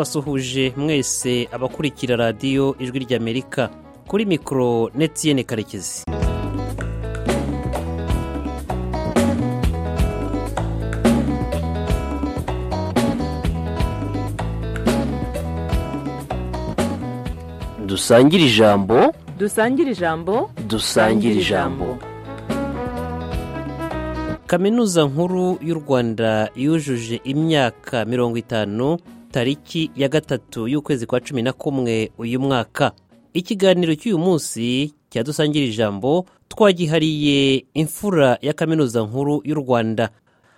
ndabasuhuje mwese abakurikira radiyo ijwi ry'amerika kuri mikoro netiyene karekezi dusangire ijambo dusangire ijambo dusangire ijambo kaminuza nkuru y'u rwanda yujuje imyaka mirongo itanu tariki ya gatatu y'ukwezi kwa cumi na kumwe uyu mwaka ikiganiro cy'uyu munsi cyadusangira ijambo twagihariye imfura ya kaminuza nkuru y'u rwanda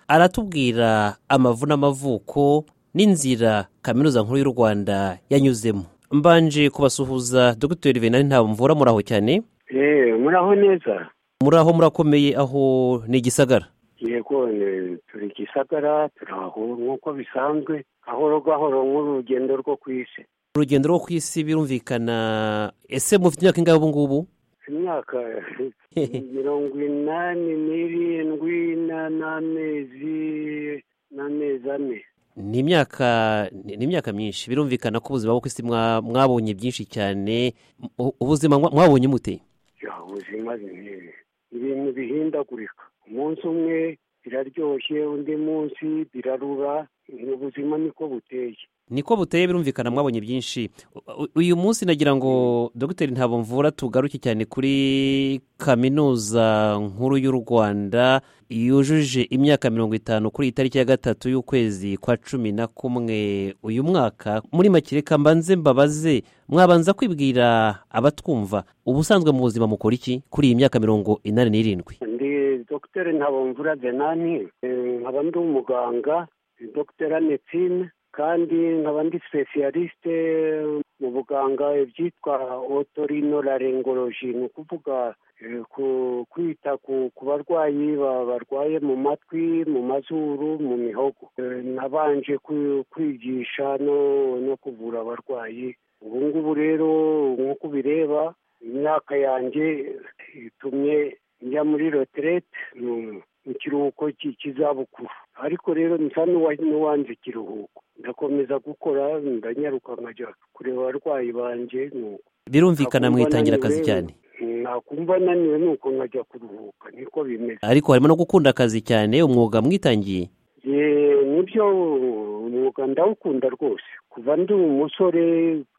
aratubwira amavu n'amavuko n'inzira kaminuza nkuru y'u rwanda yanyuzemo mbanje kubasuhuza dogiteri venani ntabwo mvura muraho cyane eee muraho neza muraho murakomeye aho ni igisagara yego turi gisagara turaho nk'uko bisanzwe gahoro gahoro nk'urugendo rwo ku isi urugendo rwo ku isi birumvikana ese mufite imyaka ingahe ubu ngubu imyaka mirongo inani n'irindwi n'amezi n'amezi ane ni imyaka ni imyaka myinshi birumvikana ko ubuzima bwo ku isi mwabonye byinshi cyane ubuzima mwabonye mute ubuzima ni ibintu bihindagurika umunsi umwe biraryoshye undi munsi birarura ubuzima niko buteye niko buteye birumvikana mwabonye byinshi uyu munsi nagira ngo dogiteri ntabwo mvura tugaruke cyane kuri kaminuza nkuru y'u rwanda yujuje imyaka mirongo itanu kuri iyi tariki ya gatatu y'ukwezi kwa cumi na kumwe uyu mwaka muri make reka mbanze mbabaze mwabanza kwibwira abatwumva ubusanzwe mu buzima mukora iki kuri iyi myaka mirongo inani n'irindwi ndi dogiteri ntabomvura denani nkaba ndi umuganga dogiteri anetine kandi nkaba ndi sipesiyalisite mu buganga ibyitwa otorinolaringoloji ni ukuvuga kwita ku barwayi barwaye mu matwi mu mazuru mu mihogo nabanje kwigisha no kuvura abarwayi ubu ngubu rero nk'uko ubireba imyaka yanjye itumye njya muri roterete mu kiruhuko cy'izabukuru ariko rero nsa n'uwanze ikiruhuko ndakomeza gukora ndanyaruka nkajya kureba abarwayi banjye birumvikana mwitangira akazi cyane nakumva naniwe nuko nkajya kuruhuka niko bimeze ariko harimo no gukunda akazi cyane umwuga mwitangiye nibyo umwuga ndawukunda rwose kuva ndi umusore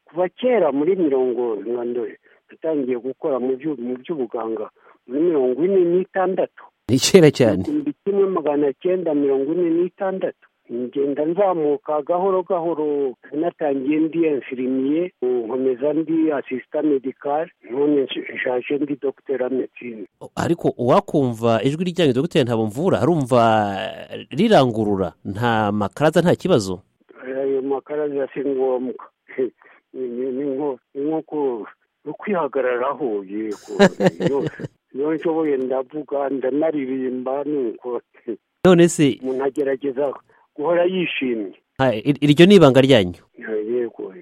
kuva kera muri mirongo ntandure natangiye gukora mu by'ubuganga muri mirongo ine n'itandatu ni kera cyane igihumbi kimwe magana cyenda mirongo ine n'itandatu ngenda nzamuka gahoro gahoro natangiye ndi enfirimiye nkomeza ndi asisita medikari none nshaje ndi dogiteri medicine ariko uwakumva ijwi ryanyu dogiteri ntabwo mvura arumva rirangurura nta makaraza nta kibazo ayo makaraza si ngombwa ni nko kwihagararaho yego iyo nshoboye ndavuga ndanaririmba nuko none se umuntu agerageza guhora yishimye iryo ni ibanga ryanyu yego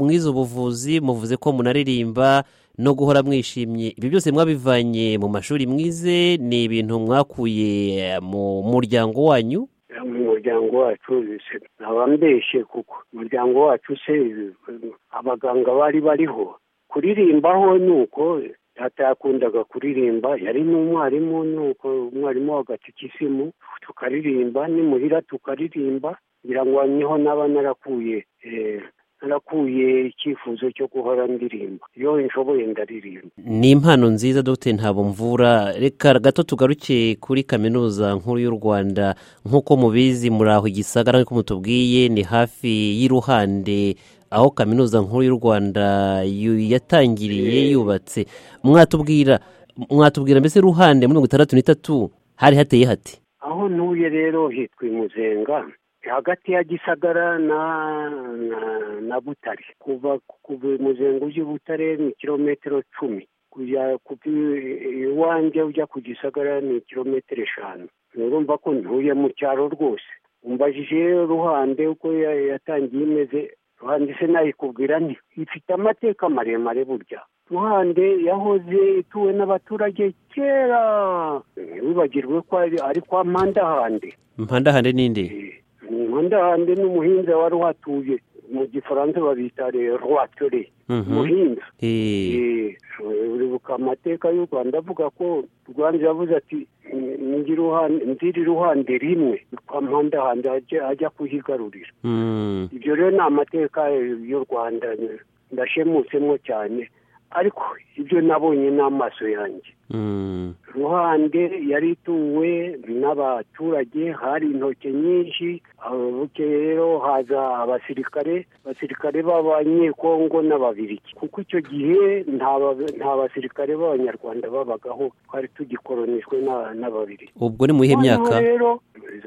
mwize ubuvuzi muvuze ko munaririmba no guhora mwishimye ibyo byose mwabivanye mu mashuri mwize ni ibintu mwakuye mu muryango wanyu mu muryango wacu ntaba mbeshye kuko umuryango wacu se abaganga bari bariho kuririmbaho ni uko data yakundaga kuririmba yari n'umwarimu ni uko umwarimu w'agatsikisimu tukaririmba nimuhira tukaririmba kugira ngo niho naba narakuye narakuye icyifuzo cyo guhora ndirimba iyo nshoboye ndaririmba ni impano nziza dogiteri ntabwo mvura reka gato tugaruke kuri kaminuza nkuru y'u rwanda nk'uko mubizi muri aho igisagara nk'uko mutubwiye ni hafi y'iruhande aho kaminuza nkuru y'u rwanda yatangiriye yubatse mwatubwira mwatubwira mbese ruhande muri mirongo itandatu n'itatu hari hateye hati aho ntuye rero hitwa imuzenga hagati ya gisagara na na butare kuva kuva imuzenga ujya i butare ni kilometero cumi kujya iwanjye ujya ku gisagara ni kilometero eshanu urumva ko ntuye mu cyaro rwose umbajije ruhande uko yatangiye imeze ruhande se nayikubwira nti ifite amateka maremare burya ruhande yahoze ituwe n'abaturage kera wibagirwe ko ari kwa mpandahande mpandahande ninde mpandahande ni umuhinzi wari uhatuye mu gifaransa babita rewatore Mhm. umuhinza Eh, Eh, uribuka amateka y'u rwanda avuga ko rwanda yavuze ati "Ngira uruhan- nzira iruhande rimwe rwampandahanda ajya ajya kuhigarurira mm, ibyo rero ni amateka y'u rwanda ndashemutsemo cyane ariko ibyo nabonye n'amaso yanjye mm, ruhande yari ituwe n'abaturage hari intoki nyinshi abo bukeye rero haza abasirikare abasirikare b'abanyekongo n'ababiriki kuko icyo gihe nta ba- nta basirikare b'abanyarwanda babagaho twari tugikoronijwe na- n'ababiriki ubwo ni mu iyihe myaka Noneho rero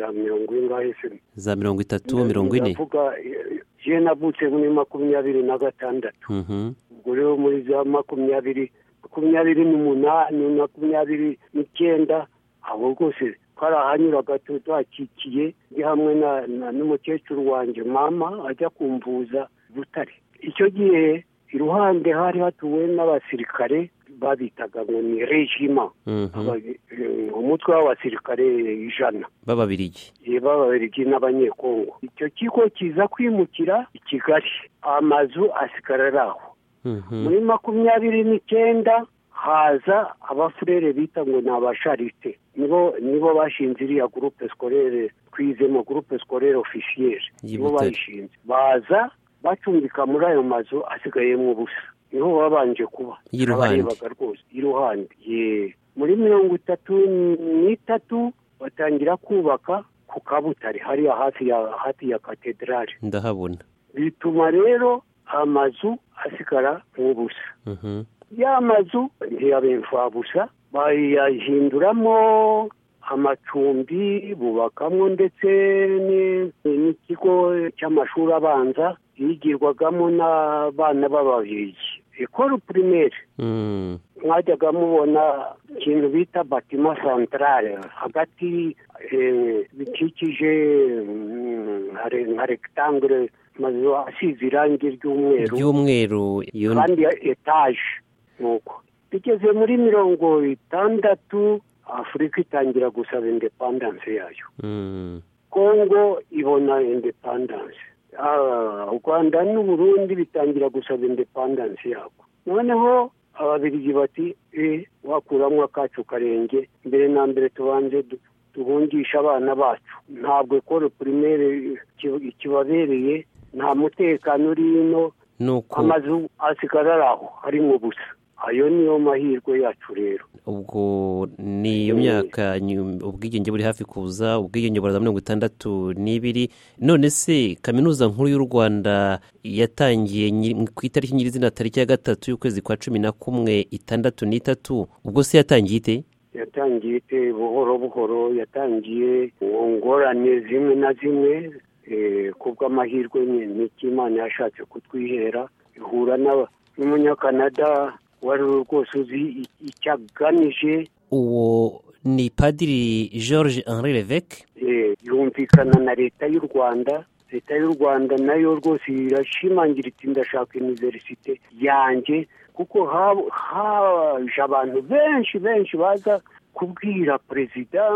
za mirongo ingahe se za mirongo itatu mirongo ine ndavuga eh, je navutse muri makumyabiri na gatandatu Mhm, ubwo rero muri za makumyabiri makumyabiri n'umunani makumyabiri n'icyenda abo rwose twarahanyuraga tu- tuhakikiye ndi hamwe na- na- n'umukecuru wanjye mama ajya kumvuza butare icyo gihe iruhande hari hatuwe n'abasirikare babitaga ngo ni regima mhm, Aba- eh, umutwe w'abasirikare ijana b'ababirigi bababirigi n'abanyekongo icyo kigo kiza kwimukira i kigali amazu asigara ari aho Mhm, muri makumyabiri n'icyenda haza abafurere bita ngo ni abasharite nibo nibo bashinze iriya gurupe sikorere twizemo gurupe sikorere ofisiyeri Y'i nibo Butare. bayishinze baza bacumbika muri ayo mazu asigayemo ubusa niho babanje kuba Y'iruhande. Abarebaga rwose iruhande ye muri mirongo itatu n'itatu batangira kubaka ku kabutare hariya hafi ya hafi ya katedrali ndahabona bituma rero amazu asigara nk'ubusa Mhm, ya mazu ntiyabimfabusa bayahinduramo amacumbi bubakamo ndetse ni- n'ikigo cy'amashuri abanza yigirwagamo n'abana b'ababirigi ekoro pirimeri mm, mwajyaga mubona ikintu bita batima santarare hagati eh, bikikije mm, nka- nka regitangere amazu asize irangi ry'umweru ry'umweru iyo kandi ya etaje nuko bigeze muri mirongo itandatu afurika itangira gusaba indepandanse yayo mm, kongo ibona indepandanse Ah, u rwanda n'u burundi bitangira gusaba indepandanse yabwo noneho ababirigi bati eh, wakuramo akacu karenge mbere na mbere tubanze du- duhungishe abana bacu ntabwo ekoro pirimere iki- ikibabereye nta mutekano uri ino nuko amazu asigara ari aho harimo ubusa ayo niyo mahirwe yacu rero ubwo ni iyo Mm. myaka nyu- ubwigenge buri hafi kuza ubwigenge buraza mirongo itandatu n'ibiri none se kaminuza nkuru y'u rwanda yatangiye nyi- ku itariki nyirizina tariki ya gatatu y'ukwezi kwa cumi na kumwe itandatu n'itatu ubwo se yatangiye ite yatangiye ite buhoro buhoro yatangiye mu ngorane zimwe na zimwe eh, kubw'amahirwe ni niki imana yashatse kutwihera ihura n'aba- n'umunyakanada wari rwose uzi i- icyo agamije uwo ni padiri george henri levec eh, yumvikana na leta y'u rwanda leta y'u rwanda nayo rwose irashimangira iti ndashaka iniverisite yanjye kuko hab- haje abantu benshi benshi baza kubwira perezida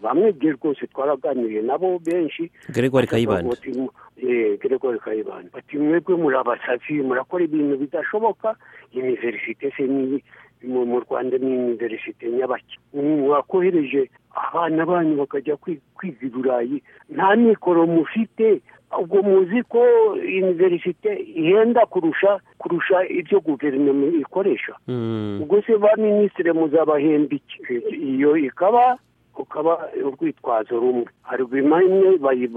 bamwe bye rwose twaraganiriye nabo benshi gregoire kayibanda geregori kayibanda bati mwebwe muri abasazi murakora ibintu bidashoboka iniverisite se ni mu mu rwanda ni iniverisite nyabaki mwakohereje abana banyu bakajya kwi- kwiga i burayi nta mikoro mufite ubwo muzi ko iniverisite ihenda kurusha kurusha ibyo guverinoma ikoresha Mm, ubwo se ba minisitiri muzabahemba iki iyo ikaba ukaba urwitwazo rumwe haruguma imwe bayi-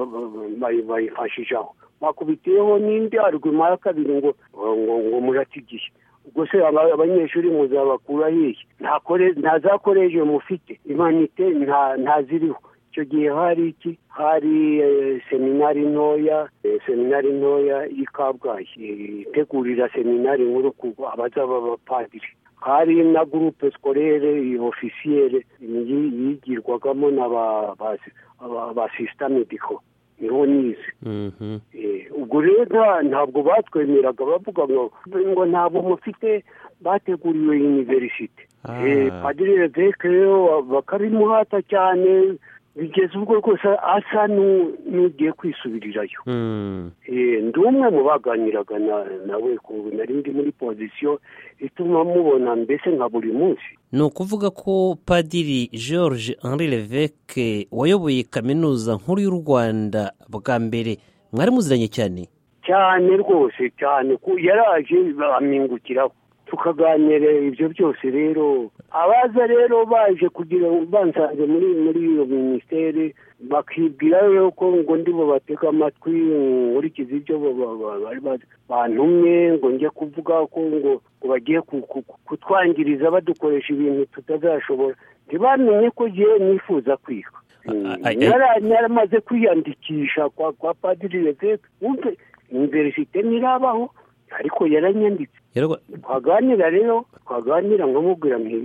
bayi- bayifashishaho bakubitiyeho n'indi haruguma ya kabiri ngo ngo ngo muratigiye ubwo se aba- abanyeshuri muzabakura hehe nta kore- nta za koleji mufite imanite nta nta ziriho icyo gihe hari iki hari eh, seminari ntoya eh, seminari ntoya y'i kabgayi eh, itegurira seminari nkuru ku abazaba abapadiri hari na gurupe sikorere ofisiyere yi- yigirwagamo n'abasisita mediko niho nize mhm, Eh, ubwo rero nta- ntabwo batwemeraga bavuga ngo ngo ntabwo mufite bateguriwe universite Ah. Eh, padiri leveke rero bakabimuhata cyane bigeze ubwo rwose asa n'u- n'ugiye kwisubirirayo Mm. Eh, ndi umwe mu baganiraga na- nawe ku- nari ndi muri pozisiyo ituma mubona mbese nka buri munsi ni ukuvuga ko padiri george henri leveke wayoboye kaminuza nkuru y'u rwanda bwa mbere mwari muziranye cyane cyane rwose cyane ko yaraje bamwingukiraho tukaganira ibyo byose rero abaza rero baje kugira ngo bansanze muri muri iyo minisiteri bakibwira yuko ngo ndi bubatege amatwi nkurikize ibyo ba- ba- ba- bari ba- bantumye ngo njye kuvuga ko ngo ngo bagiye ku- ku- ku- kutwangiriza badukoresha ibintu tutazashobora ntibamenye ko njyewe nifuza kwiga A- a- Nara- naramaze kwiyandikisha kwa kwa padiri leveke wumve iniverisite ntirabaho ariko yaranyanditse Yarwa- twaganira rero twaganira nkamubwira nti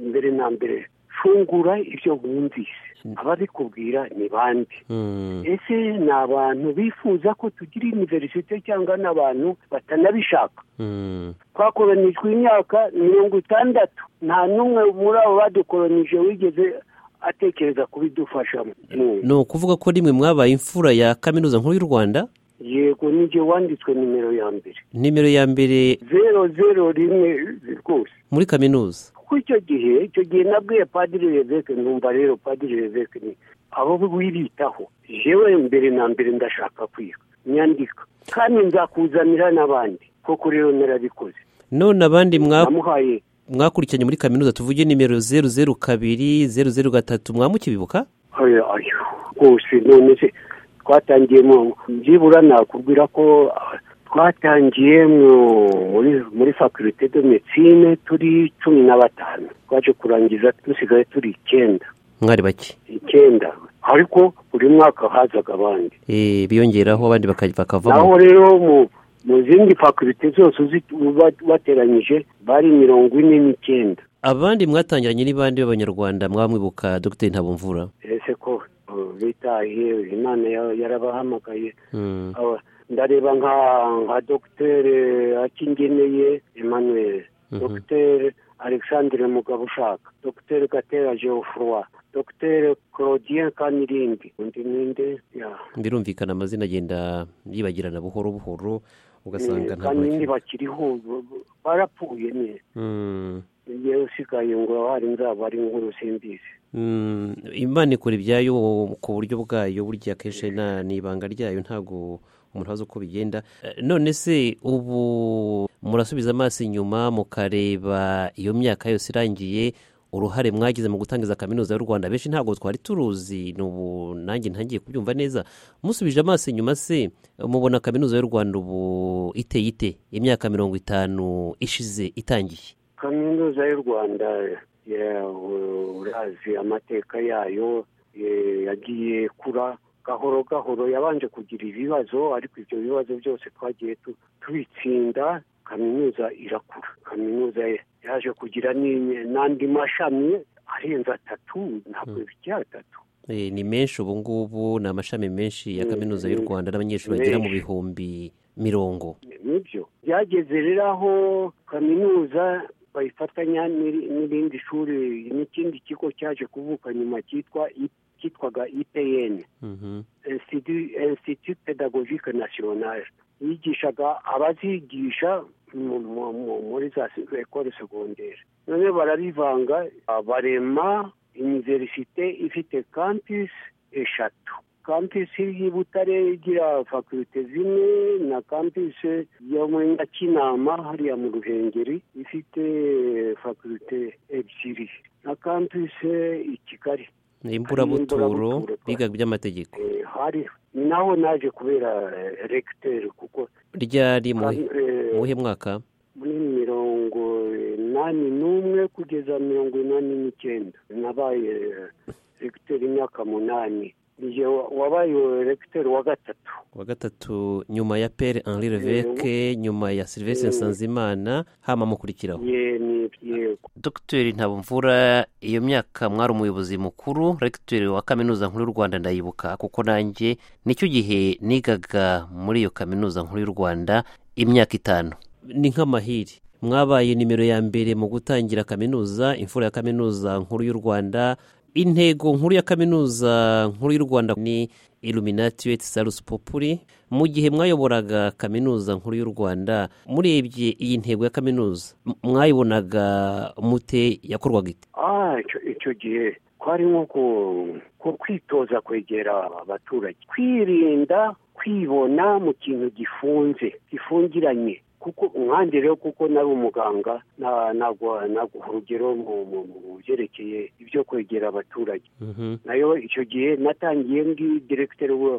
mbere na mbere fungura ibyo wumvise ababikubwira ni bande Mm. ese ni abantu bifuza ko tugira iniverisite cyangwa ni abantu batanabishaka Mm. twakoronijwe imyaka mirongo itandatu nta n'umwe muri abo badukoronije wigeze atekereza kubidufashamo Mm. ni ukuvuga ko rimwe mwabaye imfura ya kaminuza nkuru y'u rwanda yego nijye wanditswe nimero ya mbere nimero ya mbere zeru zeru rimwe rwose muri kaminuza kuko icyo gihe icyo gihe nabwiye padiri leveke numva rero padiri leveke ni abo wiritaho yewe mbere na mbere ndashaka kwiga nyandika kandi nzakuzanira n'abandi koko rero narabikoze none abandi mwa- namuhaye mwakurikiranye muri kaminuza tuvuge nimero zeru zeru kabiri zeru zeru gatatu mwamukibibuka ayo ayo rwose none se twatangiye mu byibura nakubwira ko ah, twatangiye mu- muri muri fakulite de medecine turi cumi na batanu twaje kurangiza dusigaye turi icyenda mwari bake icyenda ariko buri mwaka hazaga abandi Eh, biyongeraho abandi baka- bakavamo naho rero mu mu zindi fakulite zose uzi- ba- bateranyije bari mirongo ine n'icyenda abandi mwatangiranye ni bande b'abanyarwanda mwamwibuka dr ntabomvura ese ko uh, bitahiye imana ya- yarabahamagaye Mm. Aba- ndareba nka nka dogiteri akingeneye emmanuel Mhm. dogiteri alexandre mugabo ushaka dogiteri gatera geoffroi dogiteri claudien kanirindi undi ninde ya birumvikana amazina agenda yibagirana buhoro buhoro ugasanga ntabwo kanirindi bakiri- bakiriho b- b- barapfuye neza Mm. yewe usigaye ngo hari nzaba ari inkuru simbizi Mm, imana ikora ibyayo ku buryo bwayo burya akenshi nta n'ibanga ryayo ntabwo umuntu azi uko bigenda Eh, none se ubu murasubiza amaso inyuma mukareba iyo myaka yose irangiye uruhare mwagize mu gutangiza kaminuza y'u rwanda benshi ntabwo twari turuzi n'ubu nanjye ntangiye kubyumva neza musubije amaso inyuma se mubona kaminuza y'u rwanda ubu iteye ite imyaka mirongo itanu ishize itangiye kaminuza y'u rwanda ya- u- urazi amateka yayo eh, yagiye ikura gahoro gahoro yabanje kugira ibibazo ariko ibyo bibazo byose twagiye tu- tubitsinda kaminuza irakura kaminuza yaje kugira n'inye- n'andi mashami arenze atatu ntabwo bijya atatu Eh, ni menshi ubu ngubu ni amashami menshi ya Mm, kaminuza y'u mm, rwanda n'abanyeshuri bagera mu menshi. bihumbi mirongo nibyo byageze rero aho kaminuza bayifatanya n'iri- n'irindi shuri n'ikindi kigo cyaje kuvuka nyuma cyitwa I- cyitwaga ipn Mhm. Institut Institut pedagogique national yigishaga abazigisha mu- mu- mu- muri za ekole segondere none barabivanga ah, barema iniverisite ifite campus eshatu campus y'i butare igira fakulite zimwe na campus yo muri nyakinama hariya mu ruhengeri ifite fakulite ebyiri na campus i kigali imburabuturo Imburabuturo, biga iby'amategeko Eh, hari ni naho naje kubera eh, regiteri kuko ryari mu eh, muhe mwaka muri mirongo inani n'umwe kugeza mirongo inani n'icyenda nabaye eh, regiteri imyaka munani Njye wa- wabaye regiteri wa gatatu wa gatatu nyuma ya pere henri leveke nyuma ya silvestre nsanzimana hama mukurikiraho Ye- ni- yego dogiteri ntabomvura iyo myaka mwari umuyobozi mukuru regiteri wa kaminuza nkuru y'u rwanda ndayibuka kuko nanjye nicyo gihe nigaga muri iyo kaminuza nkuru y'u rwanda imyaka itanu ni nk'amahiri mwabaye nimero ya mbere mu gutangira kaminuza imfura ya kaminuza nkuru y'u rwanda intego nkuru ya kaminuza nkuru y'u rwanda ni iluminatiweti sarusi populi mu gihe mwayoboraga kaminuza nkuru y'u rwanda murebye iyi ntego ya kaminuza m- mwayibonaga mute yakorwaga ite ah icyo icyo gihe kwari nko ku- ku kwitoza kwegera abaturage kwirinda kwibona mu kintu gifunze gifungiranye kuko umwande rero kuko nari umuganga na- nagwa naguha urugero mu- mu mu byerekeye ibyo kwegera abaturage Mhm. nayo icyo gihe natangiye ngi diregiteri wa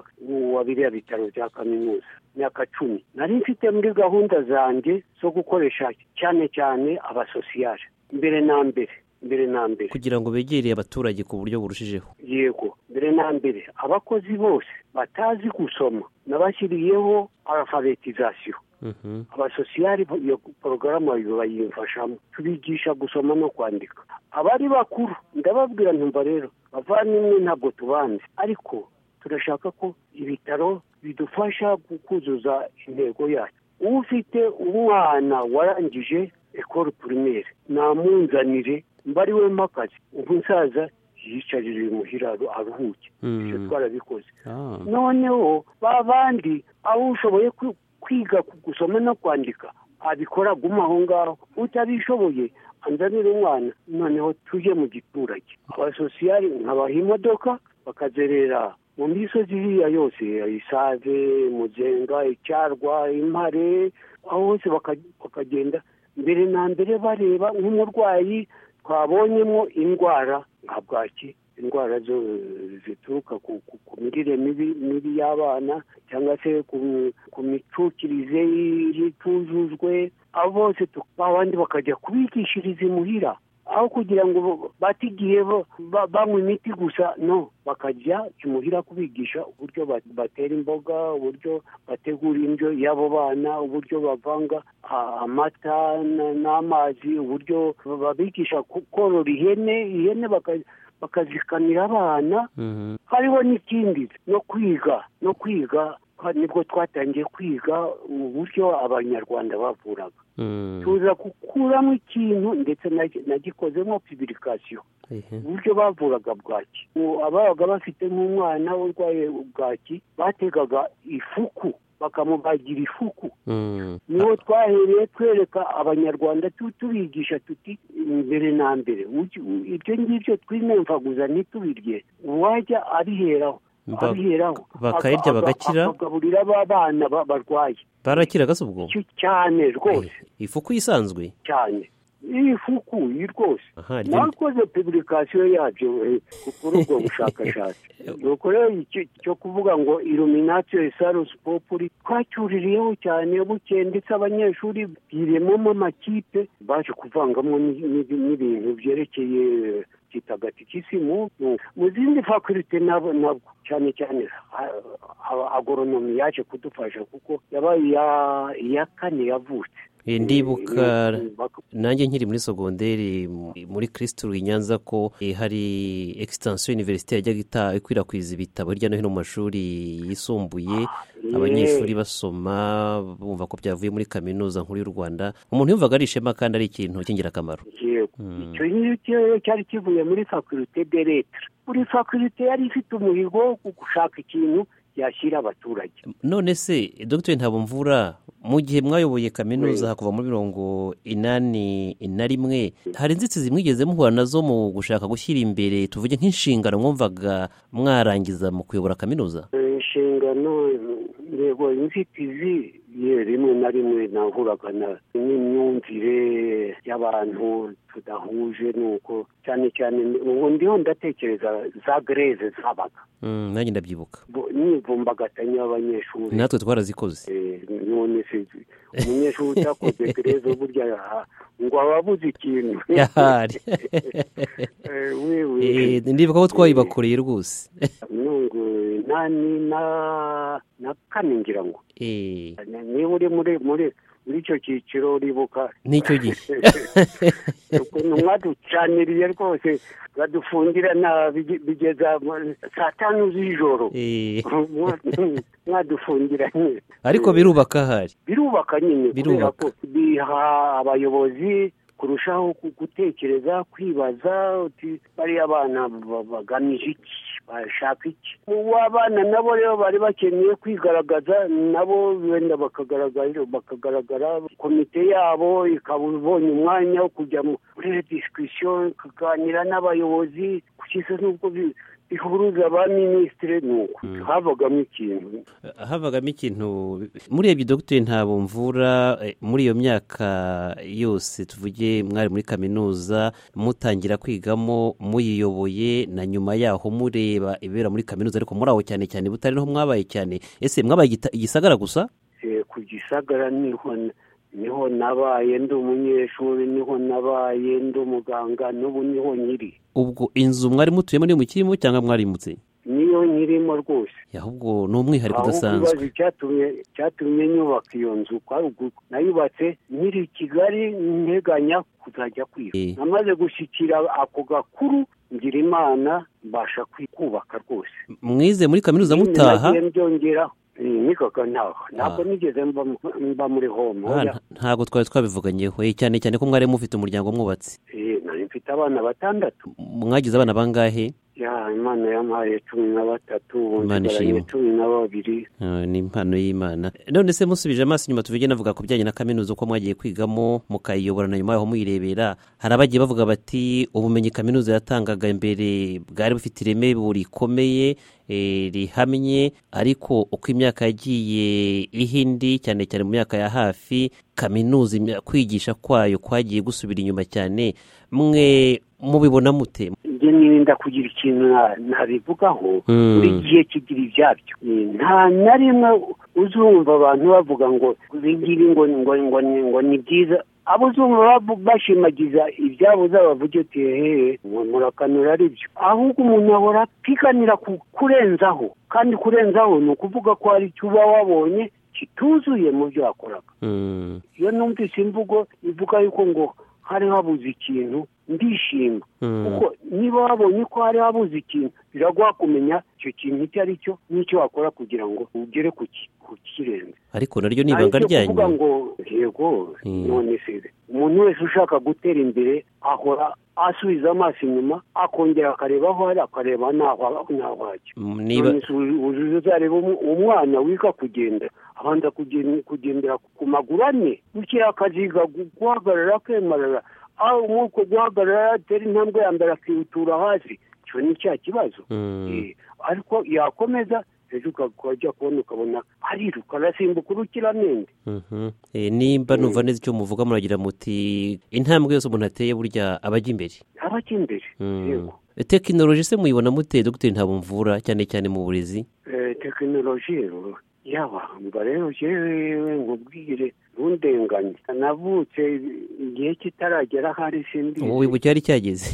wa biriya bitaro bya kaminuza myaka cumi nari mfite muri gahunda zanjye zo gukoresha cyane cyane abasosiyare mbere na mbere mbere na mbere kugira ngo begereye abaturage ku buryo burushijeho yego mbere na mbere abakozi bose batazi gusoma nabashyiriyeho alfabetizasiyo Mhm. abasosiyari bo- iyo porogaramu bayimfashamo tubigisha gusoma no kwandika abari bakuru ndababwira ntumva rero bavandimwe ntabwo tubanze ariko turashaka ko ibitaro bidufasha gu- kuzuza intego yacu ufite umwana warangije ekoro pirimeri namunzanire mbariwe mpakazi ubu nsaza yicarire imuhira aru- aruhuke Mm. ibyo twarabikoze Ah. noneho ba bandi abo ushoboye ku- kwiga ku- gusoma no kwandika abikora guma aho ngaho utabishoboye anzanire umwana noneho tujye mu giturage abasosiyari nkabaha imodoka bakazerera mu misozi iriya yose isave muzenga icyarwa impare aho hose baka- bakagenda mbere na mbere bareba nk'umurwayi twabonyemo indwara nka bwaki indwara zo zituruka ku, ku, ku mirire mibi mibi y'abana cyangwa se ku, ku micukirize itujujwe abo bose tu- ba bandi bakajya kubigishiriza imuhira aho kugira ngo bo- bate igihe bo- ba- banywa imiti gusa no bakajya imuhira kubigisha uburyo ba- batera imboga uburyo bategura indyo y'abo bana uburyo bavanga a- amata na- n'amazi uburyo babigisha ku- korora ihene ihene baka- bakazikamira abana Mhm. hariho n'ikindi no kwiga no kwiga ha- nibwo twatangiye kwiga uburyo abanyarwanda bavuraga Mm. tuza gukuramo ikintu ndetse nagi- nagikozemo pibirikasiyo Ehe. uburyo bavuraga bwaki Ubu ababaga bafite nk'umwana urwaye bwaki bategaga ifuku bakamubagira ifuku Mm. niho twahereye twereka abanyarwanda tu- tubigisha tuti mbere na mbere ugi- u- ibyo ngibyo twimemfaguza ntitubirye uwajya abiheraho Ba- abiheraho bakayirya Aka- aka- bagakira? akagaburira abana barwaye barakiraga se ubwo Icyo cyane rwose Eh, ifuku isanzwe cyane iyi fuku iyi rwose Aha, ryo- nakoze publikasiyo yabyo eh, kuri ubwo bushakashatsi nuko rero icyo cyo kuvuga ngo iluminatiyo esarusi populi twacyuririyeho cyane bukeye ndetse abanyeshuri biremamo amakipe baje kuvangamo ni- ni- n'ibintu byerekeye kitagatikisimu mu zindi fakulite nabo nabwo cyane cyane ha- ha- agoronomi yaje kudufasha kuko yabaye iya- iya kane yavutse Eh, ndibuka Eh, bak- nanjye nkiri muri sogonderi mu- muri kirisitu i nyanza ko eh, hari egistansiyo univerisite yajyaga ita- ikwirakwiza ibitabo hirya no hino mu mashuri yisumbuye abanyeshuri basoma bumva ko byavuye muri kaminuza nkuru y'u rwanda umuntu yumvaga ari ishema kandi ari ikintu cy'ingirakamaro yego icyo ngicyo rero cyari kivuye muri fakulite de letre buri fakulite yari ifite umuhigo wo gushaka ikintu yashyira abaturage none se dr ntabomvura mu gihe mwayoboye kaminuza kuva muri mirongo inani na rimwe hari inzitizi mwigeze muhura nazo mu gushaka gushyira imbere tuvuge nk'inshingano mwumvaga mwarangiza mu kuyobora kaminuza inshingano yego inzitizi ye rimwe na rimwe nahuraga na- n'imyumvire y'abantu tudahuje nuko cyane cyane ubu ndiho ndatekereza za gereze zabaga Mm, nanjye ndabyibuka Bo- n'imvumbagatanya y'abanyeshuri natwe twarazikoze Eh, none se umunyeshuri utakoze gereza burya aha, ngo aba abuze ikintu yahari Eh, wewe Eh, ndibuka ko twayibakoreye rwose nungu nani na na kane ngira ngo Eh, niba uri muri muri muri icyo cyiciro uribuka n'icyo gihe ukuntu mwaducaniriye rwose badufungira nabi bige- bigeza mu- saa tanu z'ijoro Eh, mwadufungiranye ariko birubaka ahari birubaka nyine Birubaka. kubera ko biha abayobozi kurushaho gu- gutekereza kwibaza uti bariya bana ba- bagamije iki bashaka iki mu abana nabo rero bari bakeneye kwigaragaza nabo wenda bakagaragara bakagaragara komite yabo ikaba ibonye umwanya wo kujya mu- muri disikisiyo ikaganira n'abayobozi kugeza n'ubwo bi- bihuruza ba minisitiri ni uko havagamo ikintu havagamo ikintu murebye dogiteri ntabwo mvura eh, muri iyo myaka yose tuvuge mwari muri kaminuza mutangira kwigamo muyiyoboye na nyuma yaho mureba ibibera muri kaminuza ariko muri aho cyane cyane butari niho mwabaye cyane ese mwabaye igita- igisagara gusa Eh, ku gisagara niho niho nabaye ndi umunyeshuri niho nabaye ndi umuganga n'ubu niho nyiri ubwo inzu mwari mutuyemo niyo mukirimo cyangwa mwarimutse niyo nyirimo rwose ahubwo ni umwihariko ahubwo udasanzwe ikibazo cyatumye cyatumye nyubaka iyo nzu kwa ruguru nayubatse nkiri i kigali nteganya kuzajya kwiga Eh. namaze gushyikira ako gakuru ngira imana mbasha kwi- kubaka rwose mwize muri kaminuza Nyine mutaha nagiye mbyongera Eh, nigaga ntaha ntabwo Ah. nigeze mba mu- mba muri home Ah, oya. nta- ntabwo twari twabivuganyeho eh, cyane cyane ko mwari mufite umuryango mwubatse Eh, nari mfite abana batandatu mwagize abana bangahe ya imana yampaye cumi na batatu ubu Imana nsigaranye ishimwe. cumi na babiri Ah, ni impano y'imana none se musubije amaso inyuma tuvuge navuga ku bijyanye na kaminuza uko mwagiye kwigamo mukayiyobora na nyuma yaho muyirebera hari abagiye bavuga bati ubumenyi kaminuza yatangaga mbere bwari bufite ireme burikomeye eh, rihamye ariko uko imyaka yagiye iha indi cyane cyane mu myaka ya hafi kaminuza imya- kwigisha kwayo kwagiye gusubira inyuma cyane mwe mubibona mute njye nirinda kugira ikintu na- nabivugaho Hmm. buri gihe kigira ibyabyo Eh, nta na rimwe uzumva abantu bavuga ngo ibi ngibi ngo ngo ngo ni- ngo ni byiza abo uzumva bavu- bashimagiza ibyabo uzabavuge uti hehe ngo murakanura ari byo ahubwo umuntu ahora apiganira ku- kurenzaho kandi kurenzaho ni ukuvuga ko hari icyo uba wabonye kituzuye mu byo wakoraga Mm, iyo numvise imvugo ivuga yuko ngo hari habuze ikintu ndishima mm. kuko niba wabonye ko hari habuze ikintu biraguha kumenya icyo kintu icyo ari cyo n'icyo wakora kugira ngo ugere ku ki- ku kirenze ariko naryo ni Nta ibanga cyo kuvuga ryanyu ngo yego Mm. none se umuntu wese ushaka gutera imbere ahora asubiza amaso inyuma akongera akareba aho ari akareba n'aho n'aho ajya Mm, niba none se ubu- ubu uzareba umu- umwana wiga kugenda abanza kugen- kugendera ku maguru ane bukeye akaziga gu- guhagarara akemarara aho muri uko guhagarara atera intambwe ya mbere akihutura hasi icyo ni cya kibazo Mm. Eh, ariko yakomeza ejo ukajya kubona ukabona ariruka arasimbuka urukiramende Mhm. Eh, nimba numva neza icyo muvuga muragira muti intambwe yose umuntu ateye burya aba ajya imbere abajya imbere Mm. yego Eh, tekinoloji se muyibona mute dogiteri ntabumvura cyane cyane mu burezi Eh, tekinoloji yaba mba rero jewe nkubwire ntundenganye navutse igihe kitaragera ahari sindi ubu wibu cyari cyageze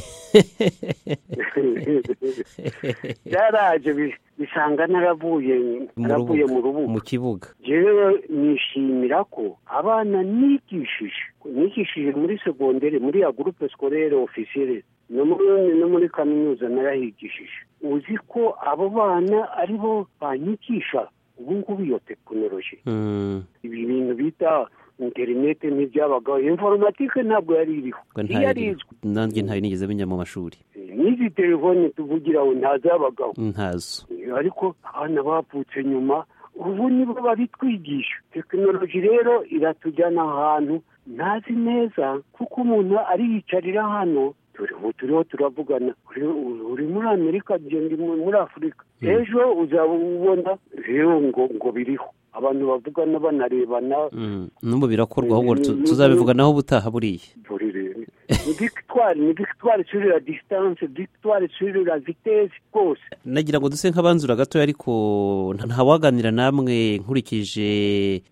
byaraje bi- bisanga naravuye Mu naravuye mu rubuga. rubuga mu kibuga jewe nishimira ko abana nigishije nigishije muri segonderi muri ya gurupe sikorere ofisire no muri- no muri kaminuza narahigishije uzi ko abo bana ari bo banyigisha ubu ngubu iyo tekinoloji Mm. ibi bintu bita interinete ntibyabagaho informatike ntabwo yari iriho Ngo ntayo yari iri. izwi nanjye ntayo nigeze menya mu mashuri n'izi telefone tuvugira aho ntazabagaho ntazo ariko abana bavutse nyuma ubu nibo babitwigisha tekinoloji rero iratujyana ahantu ntazi neza kuko umuntu ariyicarira hano turi ubu turiho turavugana uri- uri muri amerika njye ndi mu- muri afurika ejo uzaba ubona rero ngo ngo biriho abantu bavugana banarebana Mm. n'ubu birakorwa ahubwo tu- tuzabivuganaho ubutaha buriya buri rero ni victoire ni victoire sur la distance victoire sur la vitesse rwose nagira ngo duse nk'abanzura gatoya ariko nta- ntawaganira namwe nkurikije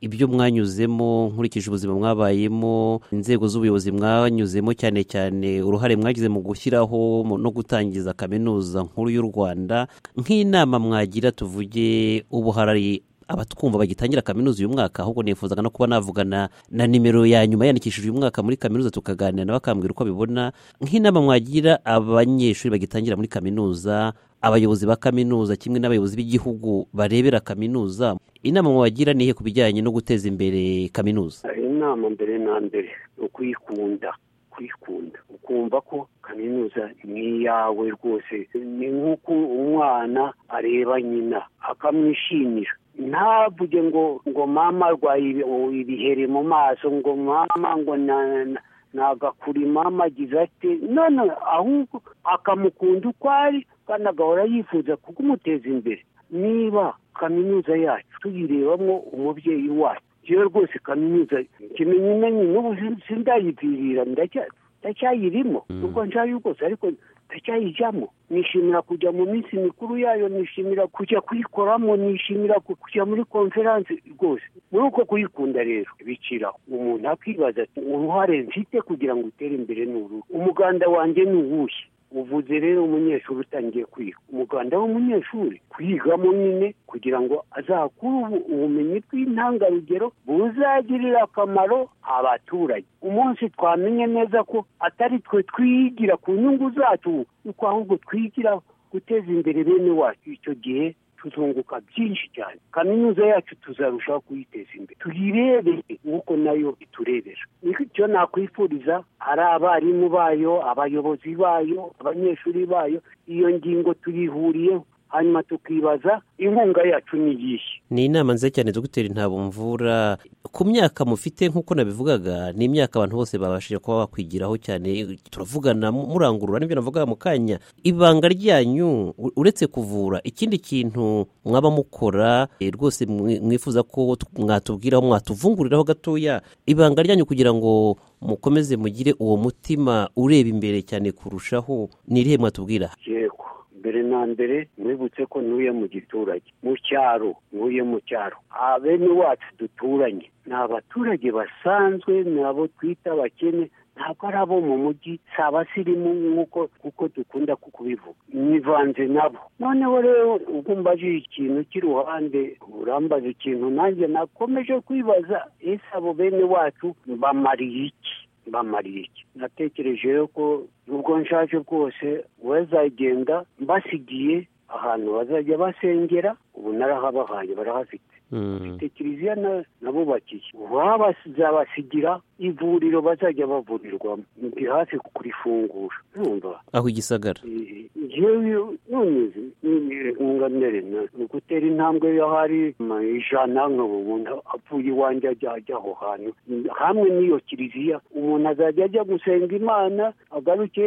ibyo mwanyuzemo nkurikije ubuzima mwabayemo inzego z'ubuyobozi mwanyuzemo cyane cyane uruhare mwagize mu gushyiraho mu- no gutangiza kaminuza nkuru y'u rwanda nk'inama mwagira tuvuge ubu hari abatwumva bagitangira kaminuza uyu mwaka ahubwo nifuzaga no kuba navugana na nimero ya nyuma yandikishije uyu mwaka muri kaminuza tukaganira nabo akambwira uko abibona nk'inama mwagira abanyeshuri bagitangira muri kaminuza abayobozi ba kaminuza kimwe n'abayobozi b'igihugu barebera kaminuza inama mwagira ni iyihe ku bijyanye no guteza imbere kaminuza inama mbere na mbere ni ukuyikunda kuyikunda ukumva ko kaminuza ni iyawe rwose ni nk'uko umwana areba nyina akamwishimira ntavuge ngo ngo mama arwaye ibiheri mu maso ngo mama ngo na na- nagakuri mama agize ati none ahubwo akamukunda uko ari kandi agahora yifuza kumuteza imbere niba kaminuza yacu tuyirebamo umubyeyi wacu yewe rwose kaminuza kimenyi imenyi n'ubu sin- sindayipfirira ndacya- ndacyayirimo ubwo nshayo rwose ariko ndacyayijyamo nishimira kujya mu minsi mikuru yayo nishimira kujya kuyikoramo nishimira ku- kujya muri konferanse rwose muri uko kuyikunda rero bikira umuntu akibaza ati uruhare mfite kugira ngo utere imbere ni uru umuganda wanjye ni uwuhe uvuze rero umunyeshuri utangiye kwiga umuganda w'umunyeshuri kwigamo nyine kugira ngo azakure ubu- ubumenyi bw'intangarugero buzagirira akamaro abaturage umunsi twamenye neza ko atari twe twigira ku nyungu zacu yuko ahubwo twigira guteza imbere bene wacu icyo gihe tuzunguka byinshi cyane kaminuza yacu tuzarushaho kuyiteza imbere tuyirebere nk'uko nayo iturebera icyo nakwifuriza ari abarimu bayo abayobozi bayo abanyeshuri bayo iyo ngingo tuyihuriyeho hanyuma tukibaza inkunga yacu ni iyihe ni inama nziza cyane dogiteri ntabumvura ku myaka mufite nk'uko nabivugaga ni imyaka abantu bose babashije kuba bakwigiraho cyane turavugana mu- murangurura nibyo navuga mu kanya ibanga ryanyu u- uretse kuvura ikindi kintu mwaba mukora eh, rwose mwi- mwifuza ko t- mwatubwiraho mwatuvunguriraho gatoya ibanga ryanyu kugira ngo mukomeze mugire uwo mutima ureba imbere cyane kurushaho ni irihe mwatubwira yego mbere na mbere mwibutse ko ntuye mu giturage mu cyaro ntuye mu cyaro abene wacu duturanye ni abaturage basanzwe ni abo twita abakene ntabwo ari abo mu mujyi si abasirimu nk'uko kuko dukunda ku- kubivuga nivanze nabo noneho rero ubwo mbajije ikintu cy'iruhande urambaza ikintu nanjye nakomeje kwibaza ese abo bene wacu bamariye iki bamariye iki natekereje rero ko nubwo nshaje rwose bazagenda mbasigiye ahantu bazajya basengera ubu narahabahaye barahafite Hmm. bafite kiliziya na- nabubakiye babazabasigira ivuriro bazajya bavurirwamo ndi hafi kurifungura numva aho igisagara ngewe none nkunganire ni ugutera intambwe y'ahari ma ijana nkaba umuntu apfuye iwanjye ajya ajya aho hantu hamwe n'iyo kiliziya umuntu azajya ajya gusenga imana agaruke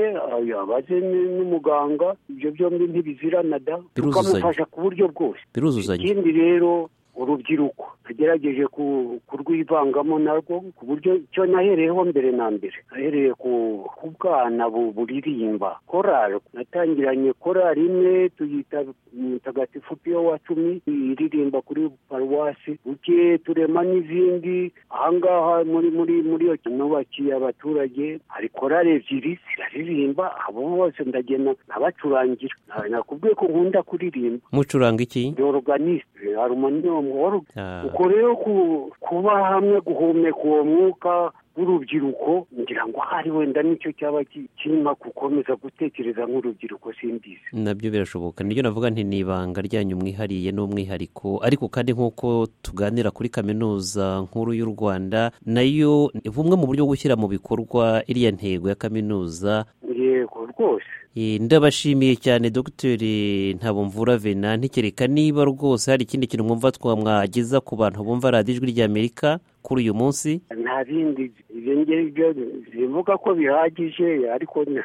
yabaze n- n'umuganga ibyo byombi ntibizirana da Biruzuzanya. tukamufasha ku buryo bwose biruzuzanya ikindi rero urubyiruko nagerageje ku- kurwivangamo narwo ku buryo icyo nahereyeho mbere na mbere nahereye ku ku bwana bu- buririmba korari natangiranye korari imwe tuyita mutagatifu piyo wa cumi iririmba kuri paruwasi bukeye turema n'izindi ahangaha muri muri muri iyo nubakiye abaturage hari korari ebyiri ziraririmba abo bose ndagenda nabacurangira Na- nakubwiye ko nkunda kuririmba mucuranga iki ndi oruganiste harumoniyomu oru- Ah. ubwo rero ku- kuba hamwe guhumeka uwo mwuka w'urubyiruko ngira ngo hari wenda nicyo cyaba ki- kirimo gukomeza gutekereza nk'urubyiruko simbizi nabyo birashoboka nibyo navuga nti ni ibanga ryanyu mwihariye n'umwihariko ariko kandi nk'uko tuganira kuri kaminuza nkuru y'u rwanda nayo ni bumwe mu buryo bwo gushyira mu bikorwa iriya ntego ya kaminuza yego rwose Eh, ndabashimiye cyane dogiteri ntabomvura vena ntikereka niba rwose hari ikindi kintu mwumva twamwageza ku bantu bumva radiyo ijwi ry'amerika kuri uyu munsi nta bindi ibyo ngibyo bivuga ko bihagije ariko n-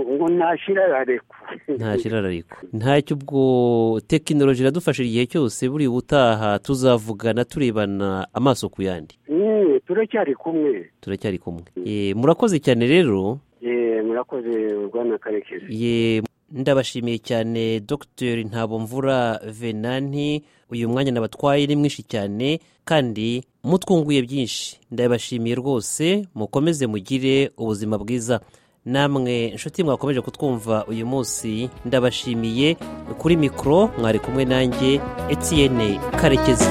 ngo ntashira ararekwa nta kirarariko ntacyo ubwo tekinoloji iradufasha igihe cyose buri ubutaha tuzavugana turebana amaso ku yandi Mm, turacyari kumwe turacyari kumwe Eh, murakoze cyane rero Eh, murakoze rwana karekezi ye ndabashimiye cyane dr ntabomvura venanti uyu mwanya nabatwaye ni mwinshi cyane kandi mutwunguye byinshi ndabashimiye rwose mukomeze mugire ubuzima bwiza namwe inshuti mwakomeje kutwumva uyu munsi ndabashimiye kuri mikoro mwari kumwe nanjye etiyene karekezi